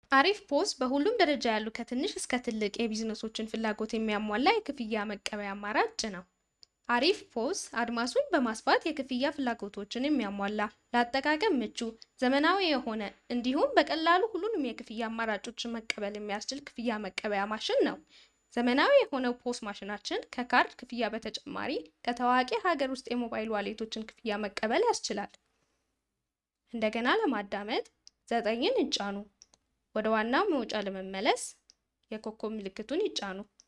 አሪፍ ፖስ በሁሉም ደረጃ ያሉ ከትንሽ እስከ ትልቅ የቢዝነሶችን ፍላጎት የሚያሟላ የክፍያ መቀበያ አማራጭ ነው። አሪፍ ፖስ አድማሱን በማስፋት የክፍያ ፍላጎቶችን የሚያሟላ፣ ለአጠቃቀም ምቹ፣ ዘመናዊ የሆነ እንዲሁም በቀላሉ ሁሉንም የክፍያ አማራጮችን መቀበል የሚያስችል ክፍያ መቀበያ ማሽን ነው። ዘመናዊ የሆነው ፖስ ማሽናችን ከካርድ ክፍያ በተጨማሪ ከታዋቂ ሀገር ውስጥ የሞባይል ዋሌቶችን ክፍያ መቀበል ያስችላል። እንደገና ለማዳመጥ ዘጠኝን ይጫኑ። ወደ ዋናው መውጫ ለመመለስ የኮከብ ምልክቱን ይጫኑ።